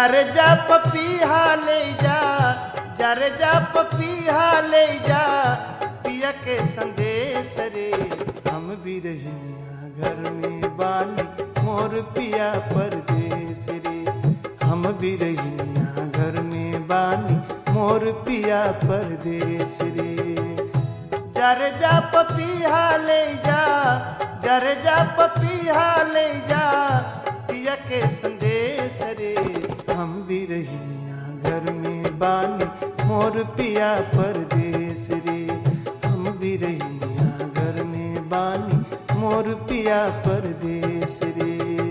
जर जा पपीहा ले जा जर जा पपीहा ले जा पिया के संदेश रे हम भी रहिया घर में बानी मोर पिया परदेश रे हम भी रहिया घर में बानी मोर पिया परदेश रे जर जा पपीहा ले जा जर जा पपीहा ले जा पिया के संदेश रे हम भी रहिया घर में बानी मोर पिया परदेश रे हम भी रहिया घर में बानी मोर पिया परदेश रे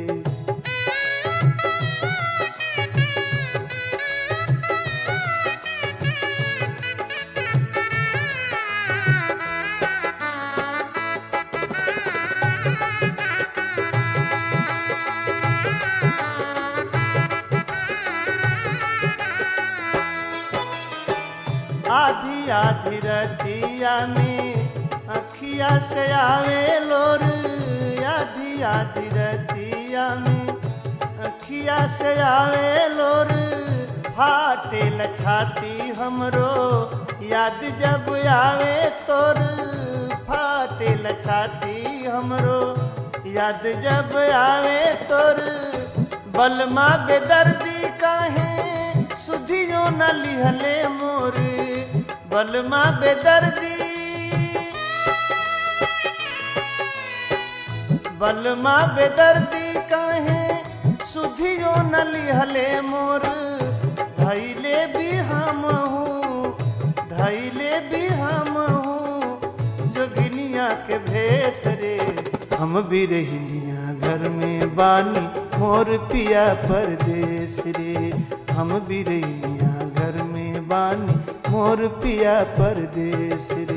आधी आधी रतिया में अखिया से आवे लोर आधी आधी रतिया में अखिया से आवे लोर फाटे छाती हमरो याद जब आवे तोर फाटे छाती हमरो याद जब आवे तोर बलमा बेदर्दी काहे सुधियो न लिहले मोर बलमा बेदर्दी बलमा बेदर्दी काहे सुधियो न लिहले मोर धैले भी हम हूँ धैले भी हम हूँ जोगिनिया के भेस रे हम भी रहिया घर में बानी मोर पिया परदेश रे हम भी रहिया घर में बानी मोर पिया परदेश रे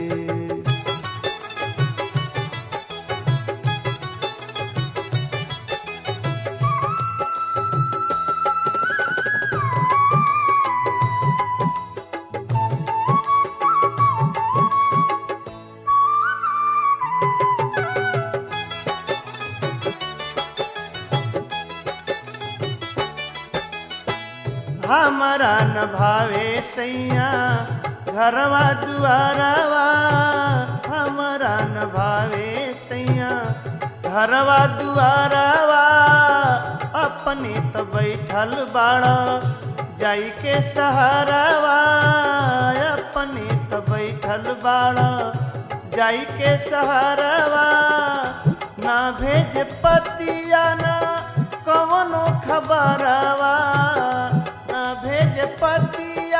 हमारा न भावे सैया घरवा दुआरवा हमारा न भावे सैया घरवा दुआरवा अपने तो बैठल बाड़ा जाई के सहारावा अपने तो बैठल बाड़ा जाई के सहारावा ना भेज पतिया ना कवनो खबरवा ना भेज पतिया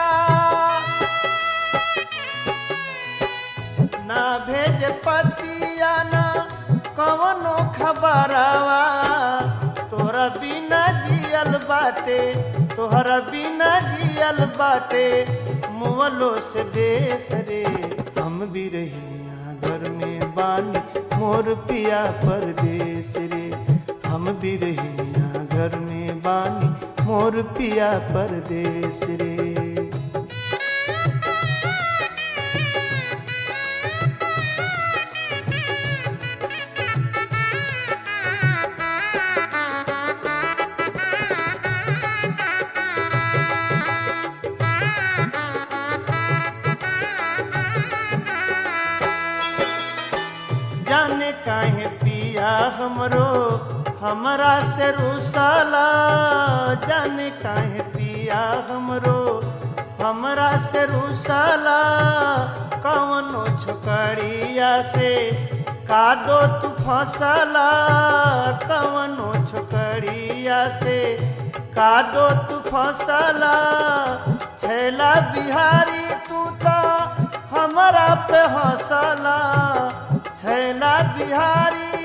ना भेज पतिया ना कवनो खबरवा तोरा बिना जियल बाटे तोहरा बिना जियल बाटे मुअलो से बेस रे हम भी रहिया घर में बानी मोर पिया परदेश रे हम भी रहिया घर में बानी मोर पिया परदेश रे जाने काहे पिया हमरो हमरा से रुसाला जाने काहे पिया हमरो हमरा से रुसाला कवनो छोकरिया से कादो तू फसला कवनो छोकरिया से कादो तू फसला छैला बिहारी तू तो हमरा पे हंसला छैला बिहारी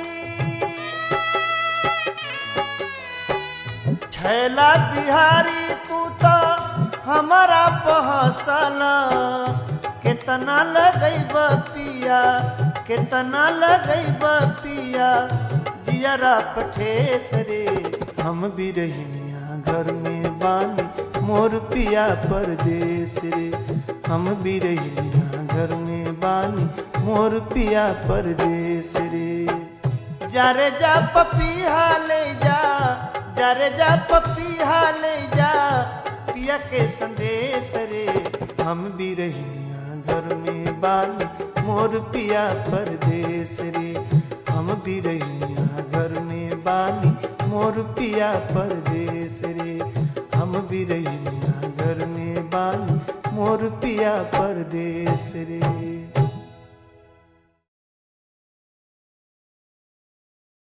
छैला बिहारी तू तो हमारा पहसला कितना लगैब पिया कितना लगैब पिया जियरा पठेस रे हम भी रहनिया घर में बानी मोर पिया परदेश रे हम भी रहनिया घर में बानी मोर पिया परदेश रे जरे जा पपीहा ले जा जरे जा पपीहा ले जा पिया के संदेश रे हम भी रहिया घर में बानी मोर पिया परदेश रे हम भी रहिया घर में बानी मोर पिया परदेश रे हम भी रहिया घर में बानी मोर पिया परदेश रे